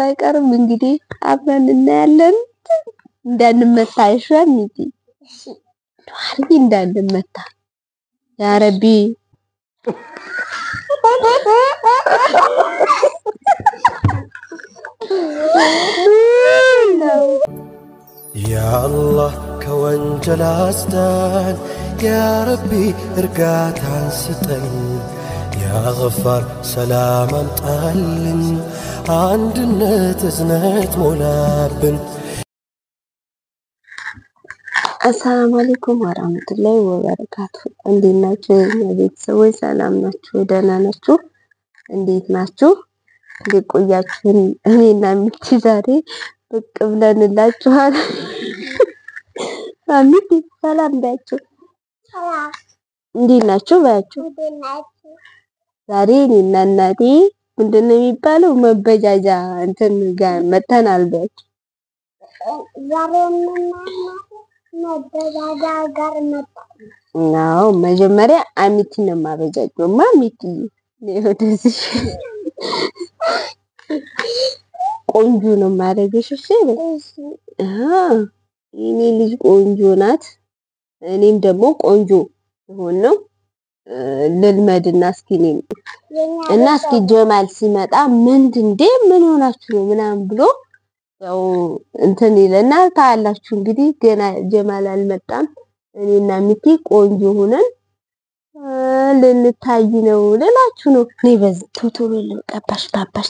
አይቀርም እንግዲህ አብረን እናያለን። እንዳንመታ አይሻም እንጂ ዱዓርጊ እንዳንመታ ያ ረቢ ያአላህ ከወንጀል አስዳን፣ ያረቢ እርጋታን ስጠን፣ ያገፋር ሰላም አምጣልን፣ አንድነት እዝነት ሞላብን። አሰላሙ አለይኩም ወራህመቱላሂ ወበረካቱ። እንዴት ናችሁ የኛ ቤተሰቦች? ሰላም ናችሁ? ደህና ናችሁ? እንዴት ናችሁ? እንዴት ቆያችሁን? እኔና ሚኪ ዛሬ ብቅ ብለንላችኋል። ሚኪ ሰላም ባያችሁ። እንዴት ናችሁ ባያችሁ። ዛሬ እኔና እናቴ ምንድን ነው የሚባለው መበጃጃ እንትን ጋር መተናል ባያችሁ። አዎ መጀመሪያ አሚቲ ነው የማበጃጀው። ማ አሚቲ ወደዚህ ቆንጆ ነው የማደርግሽ። እሺ አዎ የኔ ልጅ ቆንጆ ናት። እኔም ደግሞ ቆንጆ ሆን ነው ልልመድና እስኪ እኔም እና እስኪ ጀማል ሲመጣ ምንድን እንዴ ምን ሆናችሁ ነው ምናምን ብሎ ያው እንትን ይለናል። ታያላችሁ እንግዲህ ገና ጀማል አልመጣም። እኔና ሚኪ ቆንጆ ሆነን ልንታይ ነው ልላችሁ ነው። እኔ በዚህ ቶቶሎ ልቀባሽ ባባሽ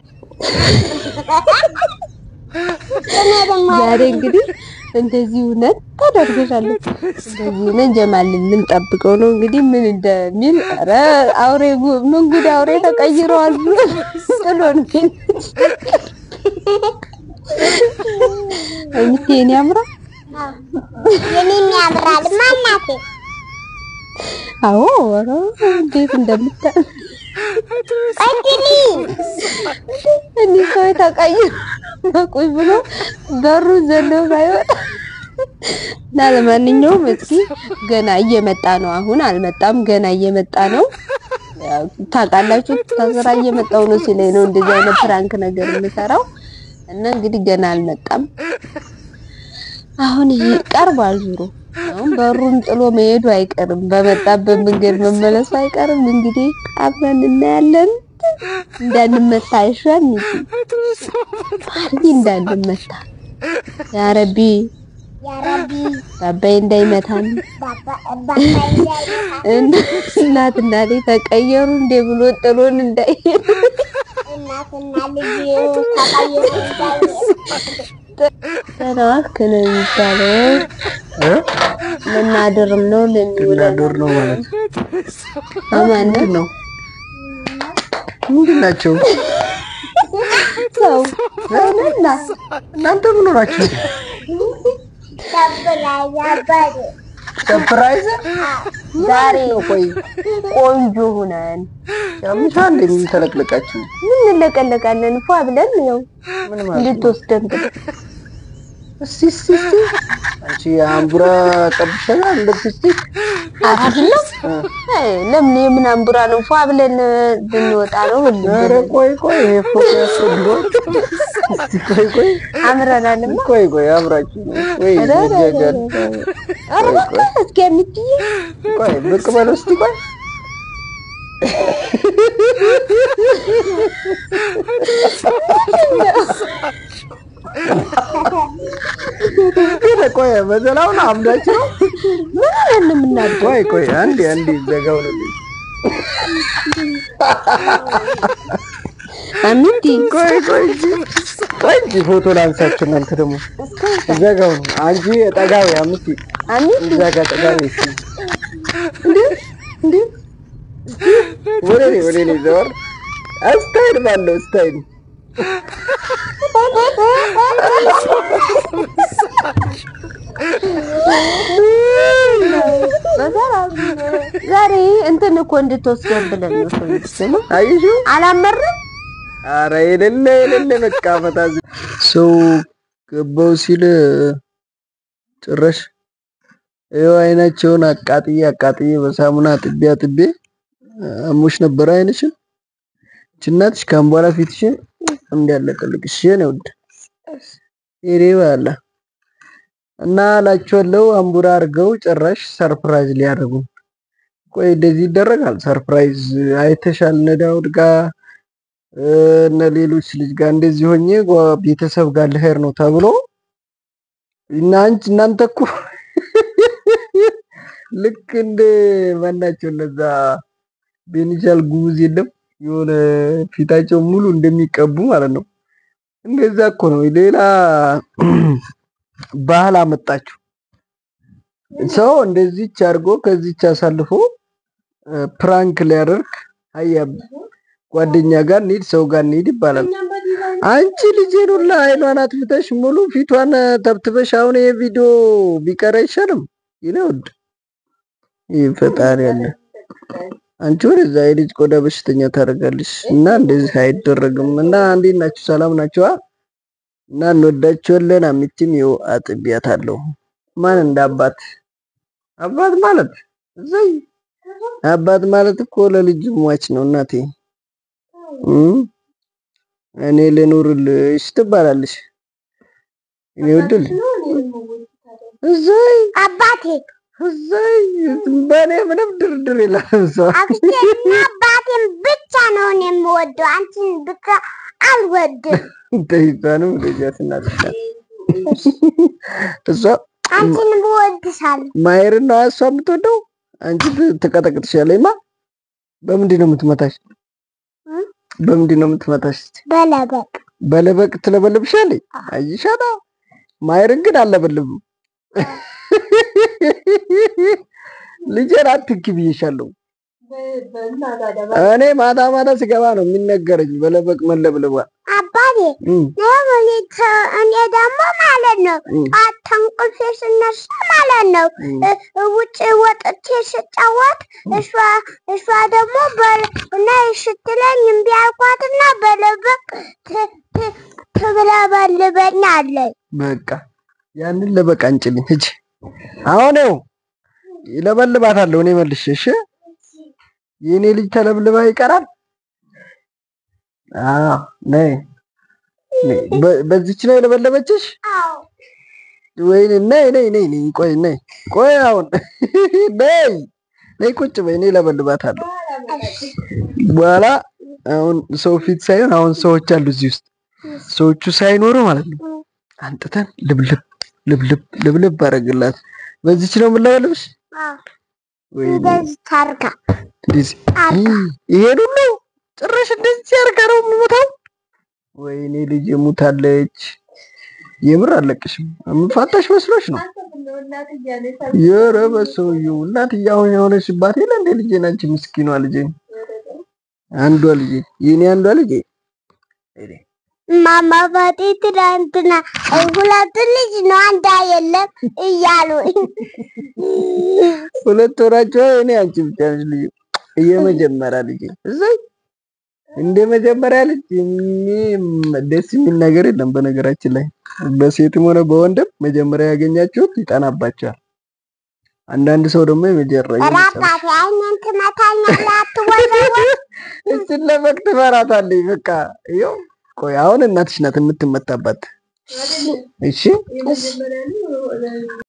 ዛሬ እንግዲህ እንደዚህ እውነት ታደርገሻለች። እንደዚህ ሆነን ጀማል ልንጠብቀው ነው እንግዲህ ምን እንደሚል ኧረ አውሬ ምን ጉድ አውሬ ተቀይረዋል ብሎ ጥሎን ሚኪ የኔ ያምራ የኔም ያምራል ማናቴ አዎ ኧረ እንዴት እንደምታ ቀጥሊ እኔ ሰው ተቀይሮ ቁጭ ብሎ በሩ ዘሎ ሳይወጣ እና ለማንኛውም እስኪ ገና እየመጣ ነው። አሁን አልመጣም፣ ገና እየመጣ ነው። ያው ታውቃላችሁ ከስራ እየመጣው ነው ሲለኝ ነው እንደዚህ አይነት ፍራንክ ነገር የምሰራው እና እንግዲህ ገና አልመጣም። አሁን ይቀርባል ዙሮ አሁን በሩን ጥሎ መሄዱ አይቀርም፣ በመጣበት መንገድ መመለሱ አይቀርም። እንግዲህ አብረን እናያለን። እንዳንመታ አይሻም እንጂ አርጊ እንዳንመታ ያ ረቢ ያ ረቢ ባባይ እንዳይመታን ባባ ባባ እንዳይመታ እናትና ልጅ ተቀየሩ እንደ ብሎ ጥሎን እንዳይሄድ እናትና ልጅ ተቀይሮ እንዳይሄድ ተናክ ነው የሚባለው። ልናድርም ነው ልንውል ልናድር ነው ማለት አማን ምንድን ነው? ምንድን ናቸው? ሰው ሰውነና እናንተ ምን ሆናችሁ? ተብላ ያባደ ሰርፕራይዝ ዛሬ ነው። ቆይ ቆንጆ ሁነን ያምሻ እንደሚተለቅለቃችሁ ምን እንለቀለቃለን ፏ ብለን ያው ምን ማለት ነው? እንድትወስደን ብለን እስቲ እስቲ እስቲ አንቺ አምቡራ ቀብሸናል ሊፕስቲክ አይደለም አይ ለምን የምን አምቡራ ነው ፏ ብለን ብንወጣ ነው ሁሉ ኧረ ቆይ ቆይ ይሄ ፎቶ ያስፈልገዋል። እስቲ ቆይ ቆይ አምረናልማ ቆይ ቆይ አብራችሁ ነው ወይ ይዘጋጃል። ኧረ እባክህ እስኪ አሚትዬ ቆይ ብቅ በለው እስቲ ቆይ ግን ቆይ በዘላው ነው አምዳችሁ ነው። ምን ሆነን ነው የምናድገው? ቆይ ቆይ አንዴ አንዴ ዘጋው ነው አሚቲ ቆይ ቆይ እንጂ ቆይ እንጂ ፎቶ ላንሳችሁ እናንተ ደግሞ ዘጋው ነው አንቺ ጠጋው አምቲ አሚቲ እዛ ጋር ጠጋው እሺ እንዴ እንዴ ወደ እኔ ወደ እኔ ዘወር ስታይል ባለው ስታይል በሰላም ዛሬ እንትን እኮ እንድትወስደን ብለን ነው ሰው ይስሙ አየሽው አላመረም አረ የሌለ የሌለ በቃ ፈታ ሰው ገባው ሲል ጭራሽ ይኸው አይናቸውን አቃጥዬ አቃጥዬ በሳሙና አጥቤ አጥቤ አሞሽ ነበር አይንሽን ችናትሽ ካሁን በኋላ ፊትሽን እንዲያለቅልቅ እሺ ነው ውድ ይሬ ባላ እና እላችኋለሁ አምቡራ አድርገው ጭራሽ ሰርፕራይዝ ሊያደርጉ ቆይ እንደዚህ ይደረጋል ሰርፕራይዝ አይተሻል እነ ዳውድ ጋር እነ ሌሎች ልጅ ጋር እንደዚህ ሆኜ ጓ- ቤተሰብ ጋር ልሄድ ነው ተብሎ እና አንቺ እናንተ እኮ ልክ እንደ ማናቸው እነዛ ቤኒሻል ጉሙዝ የለም የሆነ ፊታቸው ሙሉ እንደሚቀቡ ማለት ነው። እንደዛ እኮ ነው። ሌላ ባህል አመጣችሁ። ሰው እንደዚች አድርጎ ከዚች አሳልፎ እ፣ ፕራንክ ሊያደርግ አያ ጓደኛ ጋር እንሂድ፣ ሰው ጋር እንሂድ ይባላል። አንቺ ልጄን ሁላ አይኗን አጥፍተሽ ሙሉ ፊቷን ተብትበሽ አሁን ይሄ ቪዲዮ ቢቀር አይሻልም? ይነውድ ይህ ፈጣሪ ያለ አንቺ ወደዛ የልጅ ቆዳ በሽተኛ ታደርጋለሽ። እና እንደዚህ አይደረግም። እና እንዴት ናችሁ? ሰላም ናችኋ? እና እንወዳችኋለን። አሚችም ይኸው አጥቢያታለሁ። ማን እንደ አባት አባት ማለት እዘይ አባት ማለት እኮ ለልጅ ሟች ነው እናቴ። እም እኔ ልኑርልሽ ትባላለሽ። እኔ ወድል እዘይ አባቴ እዘይ በእኔ ምንም ድርድር የለም። ሰው አክስቴና አባቴን ብቻ ነው እኔ የምወደው። አንቺን ብቻ አልወድም። ተይዛንም ልጃት እናትሻት እሷ አንቺን ብወድሻለሁ። ማየርን ነው እሷ የምትወደው። አንቺ ት- ትቀጠቅጥሻለች። ማ በምንድን ነው የምትመታሽ? እ? በምንድን ነው የምትመታሽ? እስቲ በለበቅ በለበቅ ትለበልብሻለች። አይሻታ ማየርን ግን አለበልብም። ልጄን አትንኪ ብዬሻለሁ። እኔ ማታ ማታ ስገባ ነው የሚነገረኝ በለበቅ መለብለቧ። አባቴ እም፣ እኔ ተ- እኔ ደግሞ ማለት ነው እም፣ ጠዋት ከእንቅልፌ ስነሳ ማለት ነው እም። እ- እ- ውጭ ወጥቼ ስጫወት እሷ እሷ ደግሞ በ- ነይ ስትለኝ እምቢ አልኳትና በለበቅ ት- ት- ትብለበልበኛለች። በቃ ያንን ለበቃ አንጭልኝ ሂጂ። አሁን ይኸው ይለበልባታለሁ እኔ መልሼ። እሺ የእኔ ልጅ ተለብልባ ይቀራል። አዎ ነይ ነይ። በ- በዚች ነው የለበለበችሽ? አዎ ወይ ነይ ነይ ነይ ነይ ቆይ ነይ ቆይ አሁን ነይ ነይ ቁጭ በይ። እኔ እለበልባታለሁ በኋላ አሁን ሰው ፊት ሳይሆን አሁን ሰዎች አሉ እዚህ ውስጥ ሰዎቹ ሳይኖሩ ማለት ነው አንጥተን ልብልብ ልብልብ ልብልብ አደረግላት። በዚች ነው የምለበልብሽ አዎ ወይ እንደዚህ ታርጋ እንደዚህ አርጋ ይሄን ሁሉ ጭራሽ እንደዚህ አድርጋ ነው የምሞታው። ወይኔ ልጅ ሙታለች። የምር አለቅሽም። የምፋታሽ መስሎሽ ነው? ኧረ በሰውዬው እናትዬ አሁን የሆነሽባት የለ እንደ ልጄ ናንቺ ምስኪኗ ልጄ አንዷ ልጄ የኔ አንዷ ልጄ ማማ ባቴ ትናንትና ሁለት ልጅ ነው አንድ የለም እያሉ ሁለት ወራቸው እኔ አንቺ ብቻ ነሽ ልጅ የመጀመሪያ ልጄ እዛይ እንደ መጀመሪያ ልጅ የሚ- ደስ የሚል ነገር የለም። በነገራችን ላይ በሴትም ሆነ በወንድም መጀመሪያ ያገኛችሁት ይጠናባቸዋል። አንዳንድ ሰው ደግሞ የመጀመሪያ ራባቴ አይነን ትመታኛለህ አትወዘወዝ እችን ለፈቅ ትፈራታለች። በቃ ይኸው ቆይ አሁን እናትሽ ናት የምትመታባት። እሺ